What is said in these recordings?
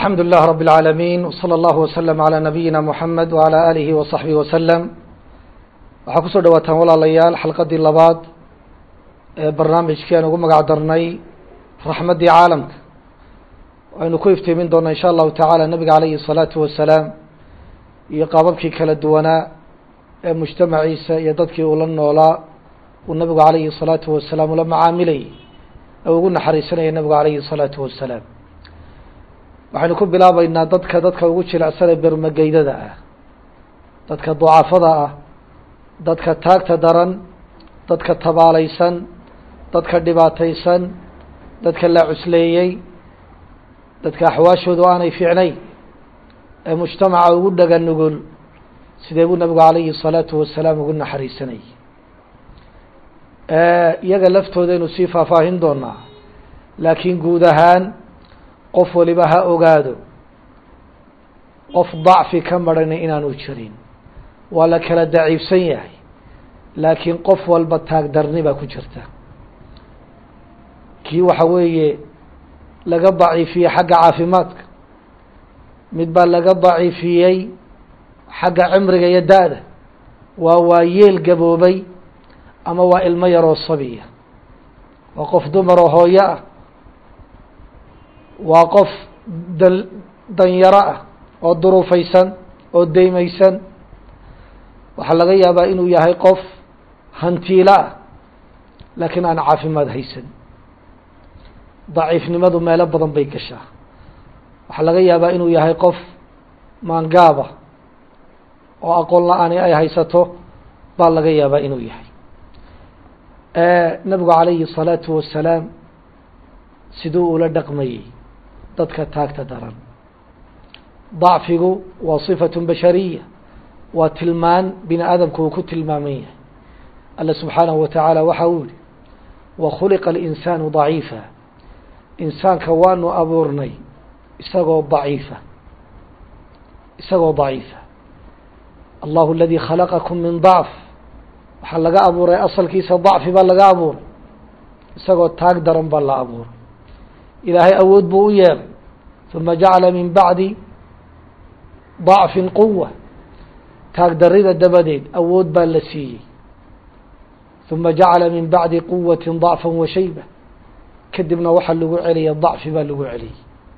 الحمد لله رب العالمين وصلى الله وسلم على نبيina محamed وعلى آlihi وصaحبه وسلم waxaa kusoo dhawaataan walaalayaal xalqadii labaad ee barnaamijkii aan ugu magac darnay raxmaddii caalamka aynu ku iftiimin doona in sha allahu taعalى nabiga عalayhi الصalaaةu wasalaam iyo qaababkii kala duwanaa ee mujtamaciisa iyo dadkii ula noolaa uu nabigu عalayhi الصalaaةu wasalaam ula macaamilayay ee ugu naxariisanaya nabigu عalayhi الصalaaةu wasalaam waxaynu ku bilaabeynaa dadka dadka ugu jilecsanee bermageydada ah dadka ducafada ah dadka taagta daran dadka tabaalaysan dadka dhibaataysan dadka la cusleeyey dadka axwaashoodu aanay fiicnayn ee mujtamaca ugu dhaga nugul sidee buu nabigu calayhi الsalaatu wasalaam ugu naxariisanayay iyaga laftoodaaynu sii faahfaahin doonaa laakiin guud ahaan qof waliba ha ogaado qof dacfi ka marhana inaanu jirin waa la kala daciifsan yahay laakiin qof walba taagdarni baa ku jirta kii waxa weeye laga daciifiyey xagga caafimaadka mid baa laga daciifiyey xagga cimriga iyo da-da waa waa yeel gaboobay ama waa ilmo yaroo sabiya waa qof dumaroo hooyo ah waa qof dan danyaro ah oo duruufaysan oo deymaysan waxaa laga yaabaa inuu yahay qof hantiilo ah laakiin aan caafimaad haysan daciifnimadu meelo badan bay gashaa waxaa laga yaabaa inuu yahay qof maangaaba oo aqoon la-aani ay haysato baa laga yaabaa inuu yahay nabigu calayhi الsalaatu wasalaam siduu ula dhaqmayey dadka taagta daran dacfigu waa صifaة bashariya waa tilmaan bini aadamku uu ku tilmaaman yahay alla subxaanahu wa tacaala waxa uu yihi wakhuliqa اlinsaanu ضaciifa insaanka waanu abuurnay isagoo daciifa isagoo daciifa allahu aladii khalaqakum min dacf waxaa laga abuuray asalkiisa dacfi baa laga abuuray isagoo taag daran baa la abuuray ilaahay awood buu u yeelay uma jacala min bacdi dacfin quwa taag darida dabadeed awood baa la siiyey uma jacala min bacdi quwati dacfa wa shayba kadibna waxaa lagu celiyay dacfi baa lagu celiyey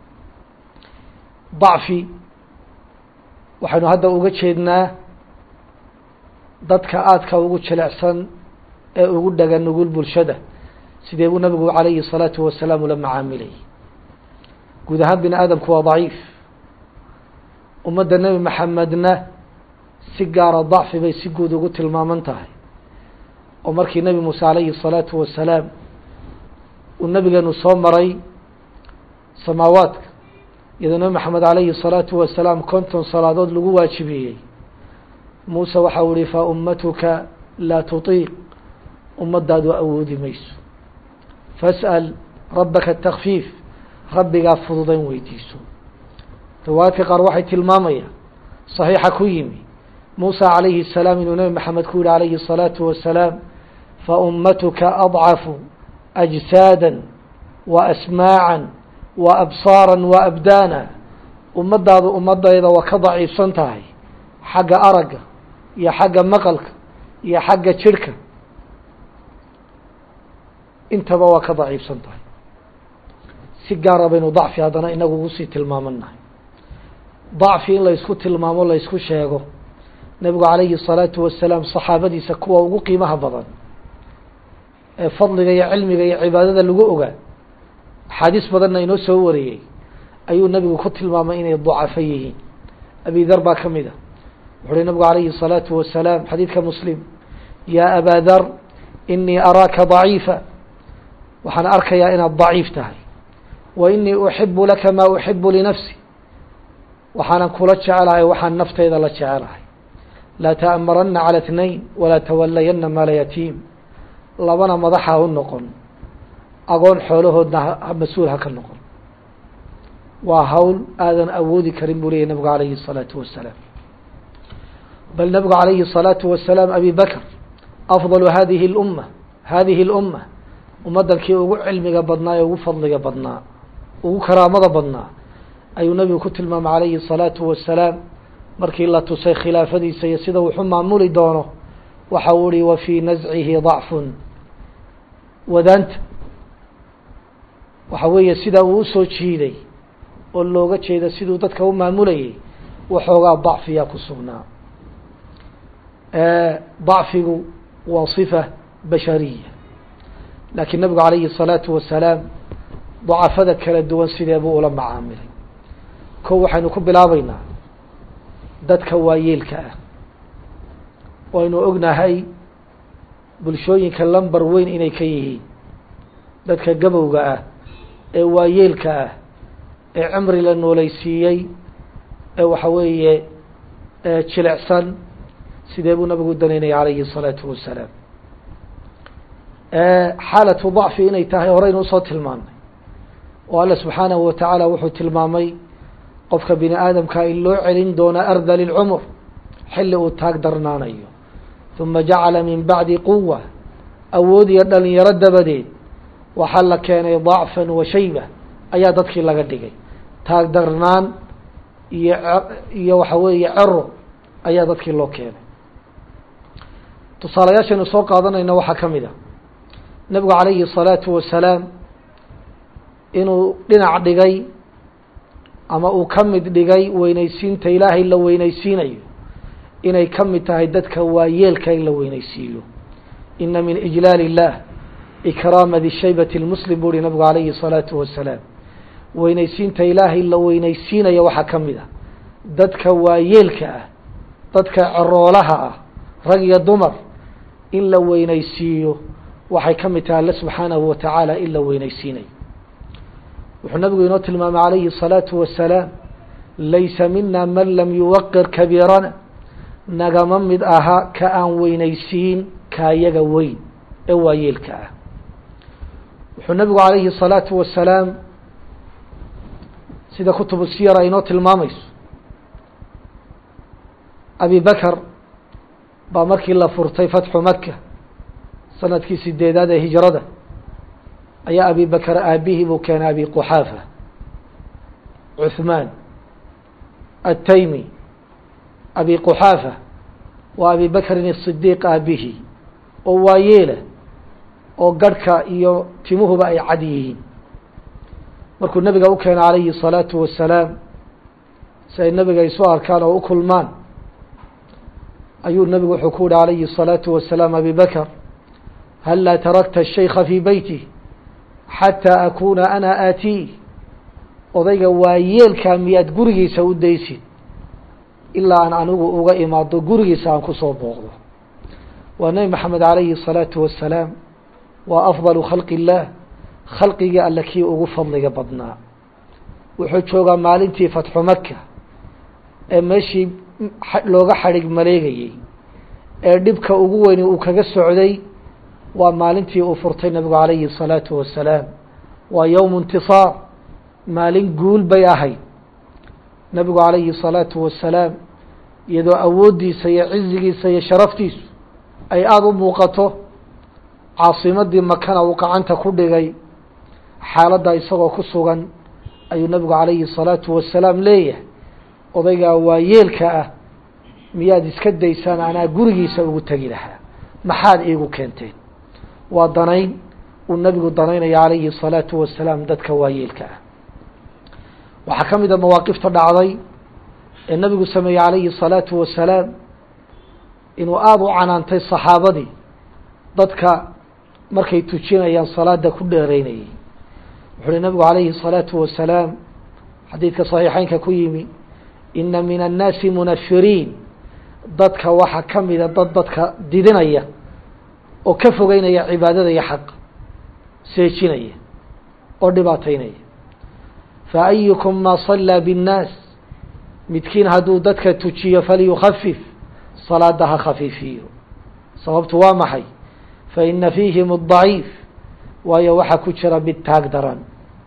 dacfi waxaynu hadda uga jeednaa dadka aadka ugu jilecsan ee ugu dhaga nugul bulshada sidee buu nabigu calayhi الsalaatu wasalaam ula macaamilayay guud ahaan bini aadamku waa daciif ummadda nebi maxamedna si gaara dacfi bay si guud ugu tilmaaman tahay oo markii nebi muuse calayhi الsalaatu wasalaam uu nabigeenu soo maray samaawaadka iyadoo nebi maxamed calayhi الsalaatu wasalaam konton salaadood lagu waajibiyey muuse waxa u ihi fa ummatuka laa tutiiq ummadaadu awoodi mayso fasأl rabaka takfiif rabbigaa fududayn weydiiso riwaayadka qaar waxay tilmaamayaan صaxiixa ku yimi musa calayhi الsalaam inuu nebi maxamed ku yihi calayhi الsalaatu wasalaam faummatuka adcafu أjsaada wa asmaaعa wa absaara wa abdaana ummadaadu ummadayda waa ka daciifsan tahay xagga aragga iyo xagga maqalka iyo xagga jirhka intaba waa ka daciifsan tahay si gaara baynu dacfi haddana inagu ugu sii tilmaamanahay dacfi in laysku tilmaamo laysku sheego nebigu calayhi الsalaatu wasalaam saxaabadiisa kuwa ugu qiimaha badan ee fadliga iyo cilmiga iyo cibaadada lagu ogaa axaadiis badanna inoo soo wariyey ayuu nebigu ku tilmaamay inay dacafo yihiin abi dar baa ka mid a wuxu uhi nabigu calayhi الsalaatu wasalaam xadiidka muslim yaa abaa dar inii araaka daciifa waxaan arkayaa inaad daciif tahay wa inii uxibu laka maa uxibu linafsi waxaanan kula jecelahay waxaan nafteyda la jecelahay laa ta'amarana calى اtnayn walaa tawalayana maala yatiim labana madaxa u noqon agoon xoolahoodna mas-uul ha ka noqon waa hawl aadan awoodi karin buu leyahy nabigu calayhi الsalaatu wasalaam bal nabigu calayhi الsalaatu wasalaam abi bakr afضalu hadihi اlumma hadihi اlumma ummaddankii ugu cilmiga badnaa ee ugu fadliga badnaa ugu karaamada badnaa ayuu nabigu ku tilmaamay calayhi الsalaatu wasalaam markii la tusay khilaafadiisa iyo sida wuxu maamuli doono waxa uu ihi wa fii nascihi ضacfun wadaanta waxa weeye sidaa uu usoo jiiday oo looga jeeda siduu dadka u maamulayay waxoogaa ضacfiyaa ku sugnaa ضacfigu waa صifa bashariya laakiin nabigu calayhi الsalaatu wasalaam dacafada kala duwan sidee buu ula macaamilay ko waxaynu ku bilaabeynaa dadka waayeelka ah waynu ognahay bulshooyinka lamber weyn inay ka yihiin dadka gabowga ah ee waayeelka ah ee cimri la nooleysiiyey ee waxa weeye jilecsan sidee buu nabigu danaynaya calayhi الsalaatu wasalaam xaalatu ضacfi inay tahay horeynu usoo tilmaamnay oo alla subxaanahu watacaala wuxuu tilmaamay qofka bini aadamka in loo celin doono ardal اlcumr xilli uu taag darnaanayo ثuma jacala min bacdi quwa awood iyo dhalinyaro dabadeed waxaa la keenay ضacfan wa shayba ayaa dadkii laga dhigay taag darnaan iyo iyo waxa weeye cero ayaa dadkii loo keenay tusaalayaashaynu soo qaadanayna waxaa ka mid a nabigu calayhi الsalaatu wasalaam inuu dhinac dhigay ama uu ka mid dhigay weyneysiinta ilaahay la weyneysiinayo inay ka mid tahay dadka waayeelka in la weyneysiiyo ina min ijlaal الlah ikraama di shaybati اlmuslim buu uhi nabigu calayhi الsalaatu wasalaam weyneysiinta ilaahay la weyneysiinaya waxaa ka mid a dadka waayeelka ah dadka ceroolaha ah rag iyo dumar in la weyneysiiyo waxay ka mid tahay alle subxaanahu watacaala in la weyneysiinayo wuxuu nabigu inoo tilmaamay calayhi الsalaatu wasalaam laysa mina man lam yuwaqir kabiirana nagama mid aha ka aan weyneysiin kaayaga weyn ee waayeelka ah wuxuu nabigu calayhi الsalaatu wasalaam sida kutubu siyar ay inoo tilmaamayso abi bakr baa markii la furtay fatxu maka sanadkii sideedaad ee hijrada ayaa abi bakr aabihii buu keenay abi quxaafa cuثmaan الtaymi abi quxaafa waa abi bakrin الصidiiq aabihii oo waayeela oo garhka iyo timuhuba ay cad yihiin markuu nabiga u keenay calayhi الsalaatu wasalaam si ay nabiga isu arkaan oo u kulmaan ayuu nabigu wuxuu ku yihi calayhi الsalaatu wasalaam abi bakr hallaa tarakta الshaykha fii beyti xataa akuuna ana aatii odayga waayeelkaa miyaad gurigiisa u daysid ilaa aan anigu uga imaado gurigiisa aan kusoo booqdo waa nebi maxamed calayhi الsalaatu wasalaam waa afdalu khalqi اllah khalqigii alle kii ugu fadliga badnaa wuxuu joogaa maalintii fatxu maka ee meeshii looga xadhig maleegayey ee dhibka ugu weyni uu kaga socday waa maalintii uu furtay nabigu calayhi الsalaatu wasalaam waa yowmu intisaar maalin guul bay ahayd nabigu calayhi الsalaatu wasalaam iyadoo awooddiisa iyo cizigiisa iyo sharaftiisu ay aada u muuqato caasimadii makana uu gacanta ku dhigay xaaladda isagoo ku sugan ayuu nabigu calayhi الsalaatu wasalaam leeyahay odaygaa waayeelka ah miyaad iska daysaan anaa gurigiisa ugu tegi lahaa maxaad iigu keenteen waa danayn uu nabigu danaynaya calayhi الsalaatu wasalaam dadka waayeelka ah waxaa ka mid a mawaaqifta dhacday ee nabigu sameeyey calayhi الsalaatu wasalaam inuu aada u canaantay saxaabadii dadka markay tujinayaan salaada ku dheereynayay wuxu uhi nabigu calayhi الsalaatu wasalaam xadiidka صaxiixeynka ku yimi ina min annaasi munafiriin dadka waxaa ka mida dad dadka didinaya oo ka fogeynaya cibaadada iyo xaqa seejinaya oo dhibaateynaya fa ayukum maa صalaa bالnaas midkiin hadduu dadka tujiyo falyukafif salaada ha khafiifiyo sababtu waa maxay faina fiihim الضaciif waayo waxaa ku jira mid taag daran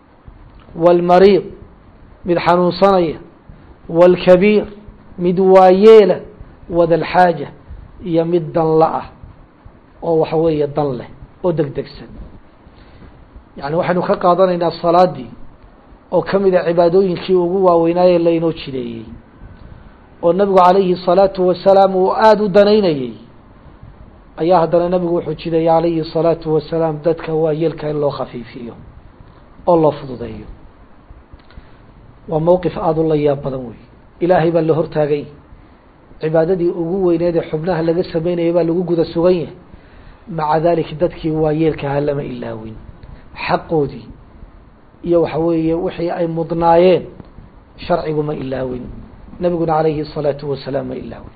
wاlmariid mid xanuunsanaya wاlkabiir mid waayeela wada lxaaja iyo mid danla ah oo waxa weeye dan leh oo deg degsan yani waxaynu ka qaadanaynaa salaadii oo ka mid a cibaadooyinkii ugu waaweynaaye laynoo jideeyey oo nebigu calayhi الsalaatu wasalaam uu aada u danaynayey ayaa haddana nebigu wuxuu jideeyey calayhi الsalaatu wasalaam dadka waayeelka in loo khafiifiyo oo loo fududeeyo waa mowqif aada u la yaab badan wey ilaahay baa la hortaagay cibaadadii ugu weyneed ee xubnaha laga sameynayay baa lagu guda sugan yahay maca dalik dadkii waayeelkaha lama ilaawin xaqoodii iyo waxa weeye wixii ay mudnaayeen sharcigu ma ilaawin nebiguna calayhi الsalaatu wasalaam ma ilaawin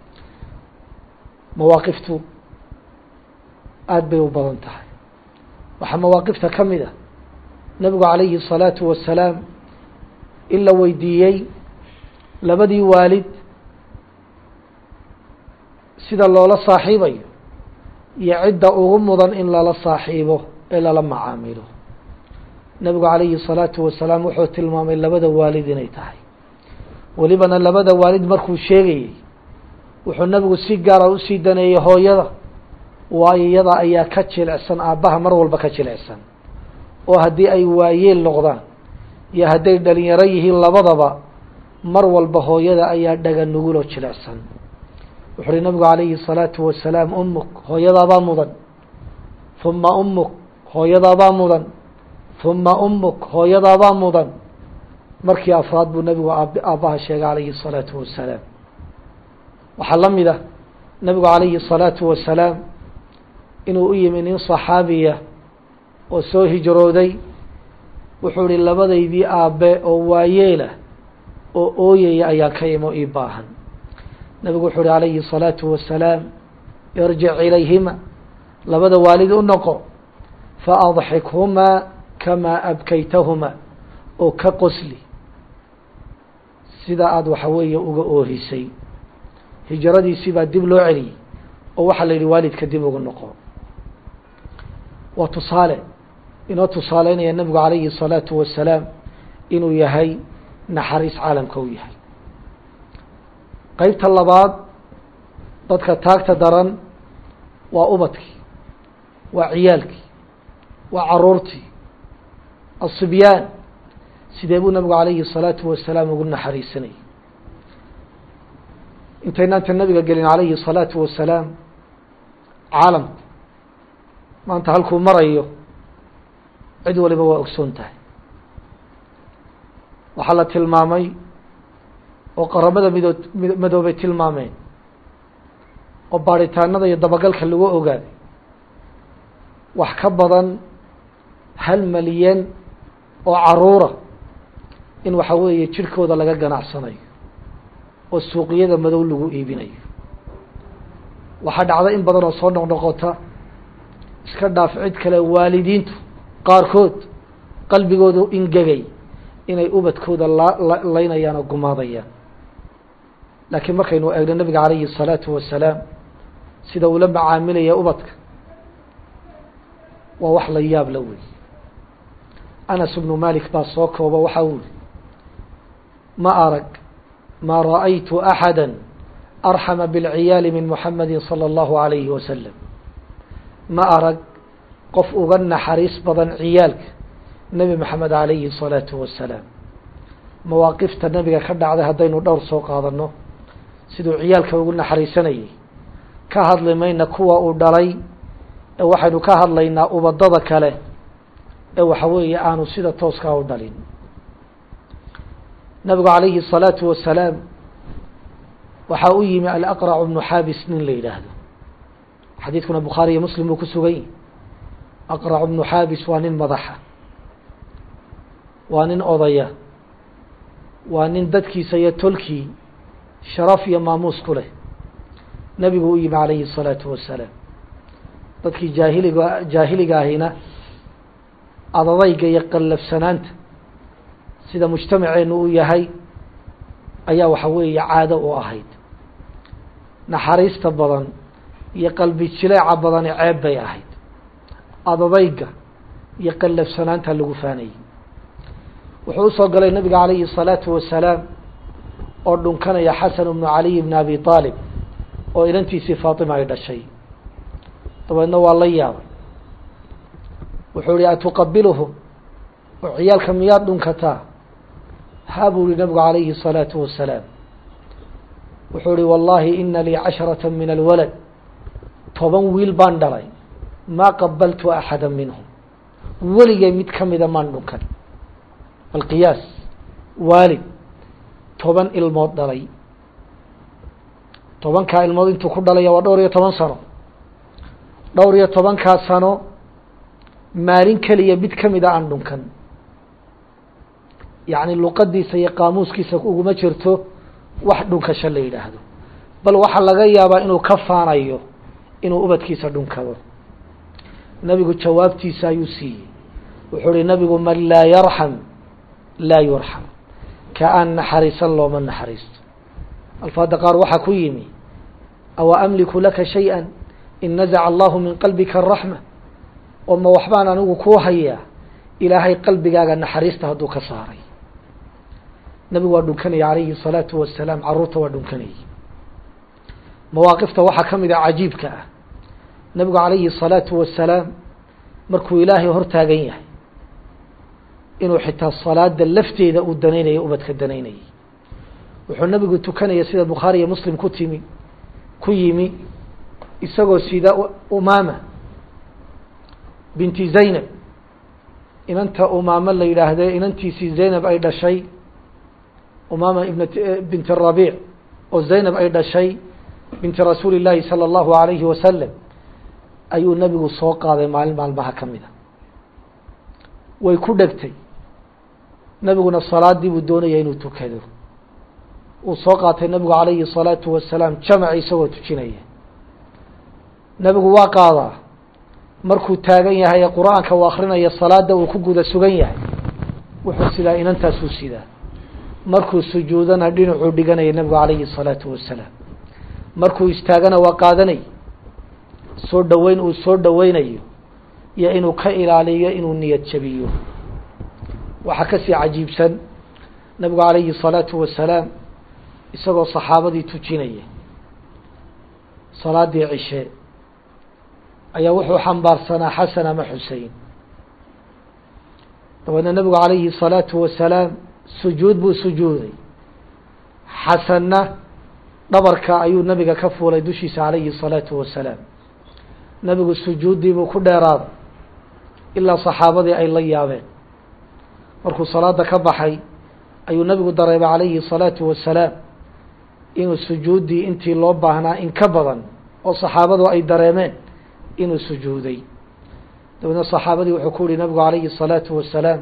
mawaaqiftu aada bay u badan tahay waxaa mawaaqifta ka mid a nebigu calayhi الsalaatu wasalaam in la weydiiyey labadii waalid sida loola saaxiibayo iyo cidda ugu mudan in lala saaxiibo ee lala macaamilo nebigu calayhi الsalaatu wasalaam wuxuu tilmaamay labada waalid inay tahay welibana labada waalid markuu sheegayey wuxuu nebigu si gaara usii daneeyey hooyada waayo iyada ayaa ka jilicsan aabbaha mar walba ka jilicsan oo haddii ay waayeel noqdaan iyo hadday dhalinyaro yihiin labadaba mar walba hooyada ayaa dhaga nuguloo jilicsan wuxu uhi nabigu calayhi الsalaatu wasalaam umuk hooyadaabaa mudan huma umuk hooyadaabaa mudan huma umuk hooyadaabaa mudan markii afraad buu nebigu aabbaha sheegay calayhi الsalaatu wasalaam waxaa la mid ah nebigu calayhi الsalaatu wasalaam inuu u yimi nin صaxaabiya oo soo hijrooday wuxuu ihi labadaydii aabe oo waayeelah oo ooyaya ayaa ka imo ii baahan nebigu wuxuu uhi calayhi الsalaatu wasalaam irjic ilayhima labada waalid u noqo faadxikhumaa kamaa abkaytahuma oo ka qosli sida aada waxa weeye uga oohisay hijradiisii baa dib loo celiyey oo waxaa la yidhi waalidka dib uga noqo waa tusaale inoo tusaaleynaya nebigu calayhi الsalaatu wasalaam inuu yahay naxariis caalamka u yahay qeybta labaad dadka taagta daran waa ubadkii waa ciyaalkii waa caruurtii asibyaan sidee buu nabigu calayhi الsalaatu wasalaam ugu naxariisanayay intaynaanta nabiga gelin calayhi الsalaatu wasalaam caalamku maanta halkuu marayo cid waliba waa ogsoon tahay waxaa la tilmaamay oo qaramada midoo madoobay tilmaameen oo baaritaanada iyo dabagalka lagu ogaaday wax ka badan hal malyan oo caruura in waxa weeye jirhkooda laga ganacsanayo oo suuqiyada madow lagu iibinayo waxaa dhacda in badan oo soo noqnoqota iska dhaaf cid kale waalidiintu qaarkood qalbigoodu ingegay inay ubadkooda la laynayaan oo gumaadayaan laakiin markaynu eegno nabiga calayhi الsalaatu wasalaam sida uu la macaamilaya ubadka waa wax la yaab la wey anas bnu malik baa soo kooba waxa uli ma arag ma ra'aytu axada arxama biاlciyaali min muxamadi salى اllahu alayhi wasalam ma arag qof uga naxariis badan ciyaalka nebi maxamed calayhi الsalaatu wasalaam mawaaqifta nebiga ka dhacday haddaynu dhowr soo qaadano siduu ciyaalka ugu naxariisanayay ka hadli mayna kuwa uu dhalay ee waxaynu ka hadlaynaa ubadada kale ee waxa weeye aanu sida tooskaa u dhalin nabigu calayhi الsalaatu wasalaam waxaa u yimi alaqracu bnu xaabis nin la yidhaahdo xadiidkuna bukhaari iyo muslim buu ku sugan yahi aqracu bnu xaabis waa nin madaxa waa nin odaya waa nin dadkiisa iyo tolkii sharaf iyo maamuus ku leh nebigu u yimi calayhi الsalaatu wasalaam dadkii jaahiliga jaahiliga ahina adadayga iyo qallafsanaanta sida mujtamaceenu u yahay ayaa waxa weeye caado u ahayd naxariista badan iyo qalbi jileeca badani ceeb bay ahayd adadayga iyo qallafsanaanta lagu faanayay wuxuu usoo galay nabiga calayhi الsalaatu wasalaam oo dhunkanaya xasan bnu caliy bn abi aalib oo inantiisii faatima ay dhashay dabeedna waa la yaabay wuxuu ihi atuqabiluhum oo ciyaalka miyaad dhunkataa haa buu yihi nabigu calayhi الsalaatu wasalaam wuxuu ihi wallahi ina lii casharata min alwalad toban wiil baan dhalay maa qabaltu axada minhum weligay mid ka mida maan dhunkan alqiyaas waalid toban ilmood dhalay tobankaa ilmood intuu ku dhalaya waa dhowr iyo toban sano dhowr iyo tobankaa sano maalin keliya mid ka mida aan dhunkan yacni luqadiisa iyo qaamuuskiisa uguma jirto wax dhunkasho la yidhaahdo bal waxaa laga yaabaa inuu ka faanayo inuu ubadkiisa dhunkado nabigu jawaabtiisa ayuu siiyey wuxuu uhi nabigu man laa yarxam laa yurxam ka aan naxariisan looma naxariisto alfaada qaar waxaa ku yimi awa amliku laka shay-a in nazaca allahu min qalbika araxma oo ma waxbaan anigu kuu hayaa ilaahay qalbigaaga naxariista hadduu ka saaray nabigu waa dhunkanaya calayhi الsalaatu wasalaam caruurta waa dhunkanayay mawaaqifta waxaa ka mid a cajiibka ah nabigu calayhi الsalaatu wasalaam markuu ilaahay hor taagan yahay inuu xitaa salaada lafteeda uu danaynaya ubadka danaynayay wuxuu nabigu tukanaya sida bukhaari iyo muslim ku timi ku yimi isagoo sida umaama binti zaynab inanta umaamo la yidhaahde inantiisii zaynab ay dhashay umaama ibn binti rabiic oo zaynab ay dhashay binti rasuuli llaahi salى اllahu alayhi wasalam ayuu nabigu soo qaaday maalin maalmaha ka mida way ku dhegtay nabiguna salaadii buu doonaya inuu tukado uu soo qaatay nabigu calayhi الsalaatu wasalaam jamac isagoo tujinaya nabigu waa qaadaa markuu taagan yahay ee qur-aanka uu akrinaya salaada uu ku guda sugan yahay wuxuu sidaa inantaasuu sidaa markuu sujuudana dhinacuu dhiganaya nabigu calayhi الsalaatu wasalaam markuu istaagana waa qaadanay soo dhoweyn uu soo dhoweynayo iyo inuu ka ilaaliyo inuu niyad jabiyo waxaa kasii cajiibsan nabigu calayhi الsalaatu wasalaam isagoo saxaabadii tujinaya salaadii cishe ayaa wuxuu xambaarsanaa xasan ama xusein dabeedna nabigu calayhi الsalaatu wasalaam sujuud buu sujuuday xasanna dhabarka ayuu nabiga ka fuulay dushiisa calayhi الsalaatu wasalaam nabigu sujuuddii buu ku dheeraaday ilaa saxaabadii ay la yaabeen markuu salaada ka baxay ayuu nabigu dareemay calayhi الsalaatu wasalaam inuu sujuuddii intii loo baahnaa in ka badan oo saxaabadu ay dareemeen inuu sujuuday dabeedna saxaabadii wuxuu ku yihi nabigu calayhi الsalaatu wasalaam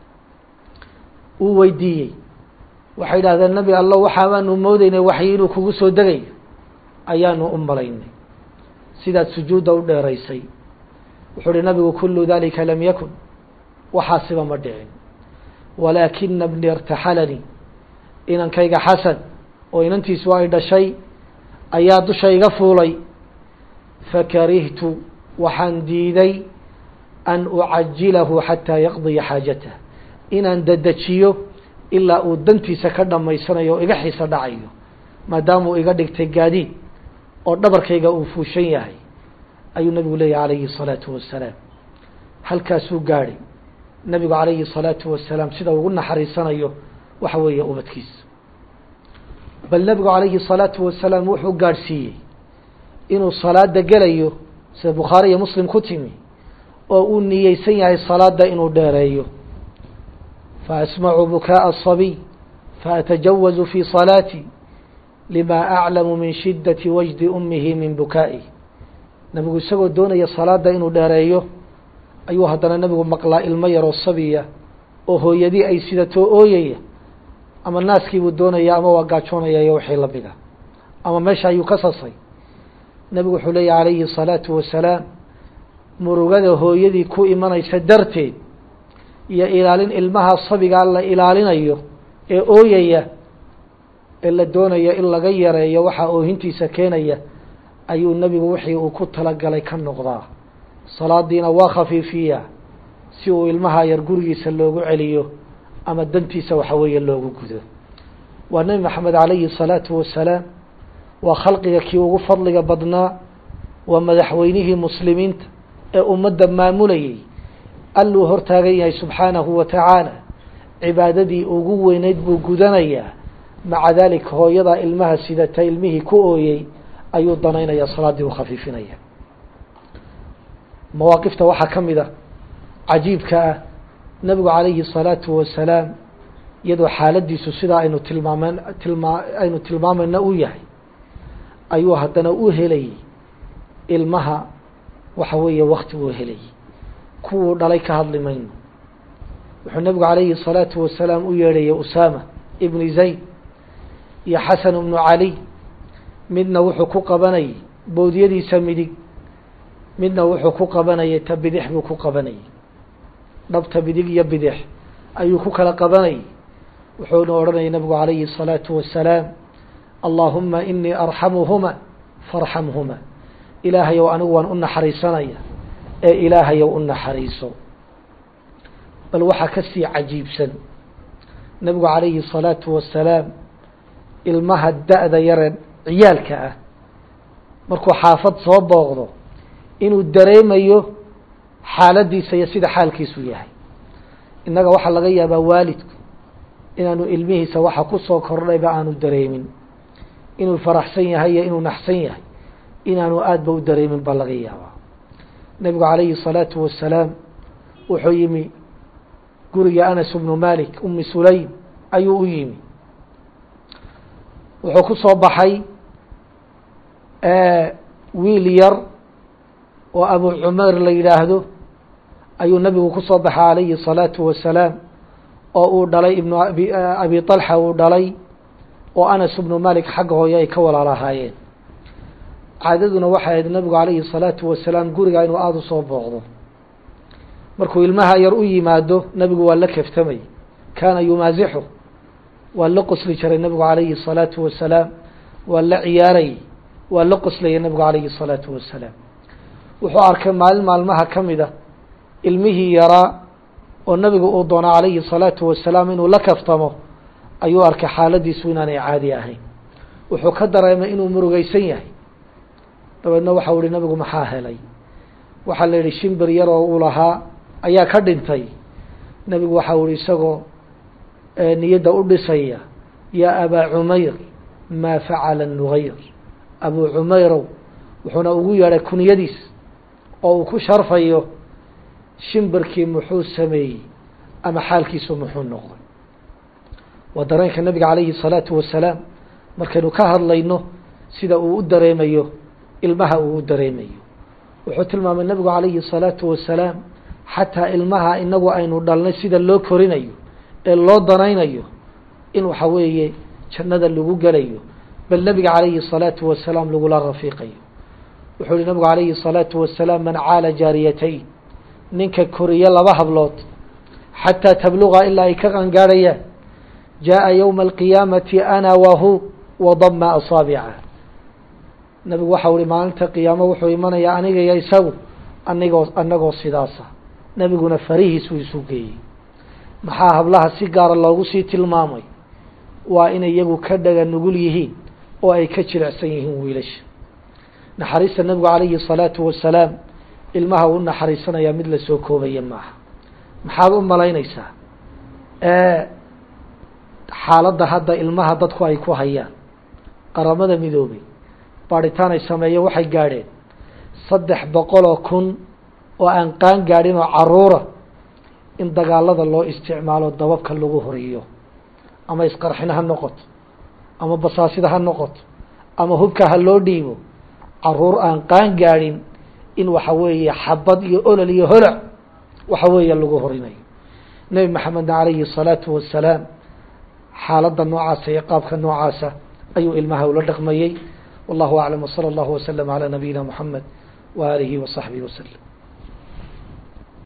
uu weydiiyey waxay idhahdeen nebi allo waxaabaanu moodeynay waxyi inuu kugu soo degayo ayaanu u malaynay sidaad sujuudda u dheeraysay wuxuu uhi nabigu kulu dalika lam yakun waxaasiba ma dhicin walaakina bni irtaxalanii inankayga xasan oo inantiisu ay dhashay ayaa dusha iga fuulay fakarihtu waxaan diiday an ucajilahu xataa yaqdiya xaajatah inaan dedejiyo ilaa uu dantiisa ka dhammaysanayo oo iga xiisa dhacayo maadaamuu iga dhigtay gaadiid oo dhabarkayga uu fuushan yahay ayuu nabigu leeyahy calayhi الsalaatu wasalaam halkaasuu gaadhay nabigu calayhi الsalaatu wasalaam sida ugu naxariisanayo waxa weeye ubadkiisa bal nabigu calayhi الsalaatu wasalaam wuxuu gaadhsiiyey inuu salaada gelayo sida bukhaari iyo muslim ku timi oo uu niyeysan yahay salaada inuu dheereeyo faasmacu bukaaءa الصabiy faatajawazu fi salaatي lima aclamu min shidati wajdi umihi min bukaa'i nabigu isagoo doonaya salaada inuu dheereeyo ayuu haddana nabigu maqlaa ilmo yaroo sabiya oo hooyadii ay sidatoo ooyaya ama naaskiibuu doonaya ama waa gaajoonaya iyo wixii lamida ama meesha ayuu ka sasay nabigu wuxuu leeyahy calayhi الsalaatu wasalaam murugada hooyadii ku imanaysa darteed iyo ilaalin ilmaha sabigaa la ilaalinayo ee ooyaya ee la doonayo in laga yareeyo waxaa oohintiisa keenaya ayuu nebigu wixii uu ku talagalay ka noqdaa salaadiina waa khafiifiyaa si uu ilmaha yar gurigiisa loogu celiyo ama dantiisa waxa weeye loogu gudo waa nebi maxamed calayhi الsalaatu wasalaam waa khalqiga kii ugu fadliga badnaa waa madaxweynihii muslimiinta ee ummadda maamulayay alluu hortaagan yahay subxaanahu wa tacaala cibaadadii ugu weyneyd buu gudanayaa maca daalika hooyadaa ilmaha sidata ilmihii ku ooyey ayuu danaynaya salaaddii u khafiifinaya mawaaqifta waxaa ka mid a cajiibka ah nabigu calayhi الsalaatu wasalaam iyadoo xaaladiisu sidaa aynu tilmaameen tilmaa aynu tilmaamayna u yahay ayuu haddana u helayay ilmaha waxa weeye wakti uu helayay kuwuu dhalay ka hadli mayno wuxuu nabigu calayhi الsalaatu wasalaam u yeedhayay usaama ibni zayd iyo xasan ibnu cali midna wuxuu ku qabanayay bowdyadiisa midig midna wuxuu ku qabanayay ta bidix buu ku qabanayay dhabta bidig iyo bidix ayuu ku kala qabanayay wuxuuna odhanayay nabigu calayhi الsalaatu wasalaam allahuma inii arxamuhuma farxamhuma ilaahayow anigu waan u naxariisanaya ee ilaahayow u naxariiso bal waxaa ka sii cajiibsan nabigu calayhi الsalaatu wasalaam ilmaha da-da yare ciyaalka ah markuu xaafad soo booqdo inuu dareemayo xaaladiisa iyo sida xaalkiisu yahay innaga waxaa laga yaabaa waalidku inaanu ilmihiisa waxa ku soo kordhayba aanu dareemin inuu faraxsan yahay iyo inuu naxsan yahay inaanu aadba u dareemin baa laga yaabaa nebigu calayhi الsalaatu wasalaam wuxuu yimi guriga anas bnu malik umi sulaym ayuu u yimi wuxuu ku soo baxay wiil yar oo abu cumeer la yidhaahdo ayuu nabigu ku soo baxay calayhi الsalaatu wasalaam oo uu dhalay ibnu abi abi طalxa uu dhalay oo anas ibnu malik xagga hooye ay ka walaalahaayeen caadaduna waxay ahayd nabigu calayhi الsalaatu wasalaam guriga inuu aada u soo booqdo markuu ilmaha yar u yimaado nabigu waa la keftamay kaana yumaasixu waa la qosli jiray nabigu calayhi الsalaatu wasalaam waa la ciyaarayay waa la qoslayay nabigu calayhi الsalaatu wasalaam wuxuu arkay maalin maalmaha ka mid a ilmihii yaraa oo nabigu uu doona calayhi الsalaatu wasalaam inuu la kaftamo ayuu arkay xaaladiisu inaanay caadi ahayn wuxuu ka dareemay inuu murugeysan yahay dabeedna waxau ihi nabigu maxaa helay waxaa la yihi shimbir yar oo uu lahaa ayaa ka dhintay nebigu waxau ihi isagoo niyadda u dhisaya yaa abaa cumayr maa facala nugayr abuu cumayrow wuxuuna ugu yeedhay kunyadiis oo uu ku sharfayo shimbirkii muxuu sameeyey ama xaalkiisu muxuu noqday waa dareenka nabiga calayhi الsalaatu wasalaam markaynu ka hadlayno sida uu u dareemayo ilmaha uu u dareemayo wuxuu tilmaamay nabigu calayhi الsalaatu wasalaam xataa ilmaha inagu aynu dhalnay sida loo korinayo ee loo danaynayo in waxa weeye jannada lagu gelayo bal nebiga calayhi الsalaatu wasalaam lagula rafiiqayo wuxuu yihi nabigu calayhi الsalaatu wasalaam man caala jaariyatayn ninka koriye laba hablood xataa tabluga ilaa ay ka qangaadhayaan jaaءa ywma alqiyaamati ana wahu wadama asaabica nabigu waxau ihi maalinta qiyaamo wuxuu imanayaa aniga iyo isagu anigoo anagoo sidaasa nebiguna farihiisuu isu geeyey maxaa hablaha si gaara loogu sii tilmaamay waa inay iyagu ka dhaga nugul yihiin oo ay ka jilicsan yihiin wiilasha naxariista nebigu calayhi الsalaatu wasalaam ilmaha u naxariisanayaa mid lasoo koobaya maaha maxaad u malaynaysaa xaaladda hadda ilmaha dadku ay ku hayaan qaramada midoobay baadhitaan ay sameeyeen waxay gaadheen saddex boqoloo kun oo aan qaan gaadhin oo caruura in dagaalada loo isticmaalo dababka lagu horiyo ama isqarxin ha noqoto ama basaasida ha noqoto ama hubka ha loo dhiibo caruur aan qaan gaadhin in waxa weeye xabad iyo olol iyo holac waxa weeye lagu horinayo nebi maxamedna calayhi الsalaatu wasalaam xaaladda noocaasa iyo qaabka noocaasa ayuu ilmaha ula dhaqmayey wallahu aclam wslى اllahu waslm عalى nabiyina mxamed wa alihi wa صaxbihi waslm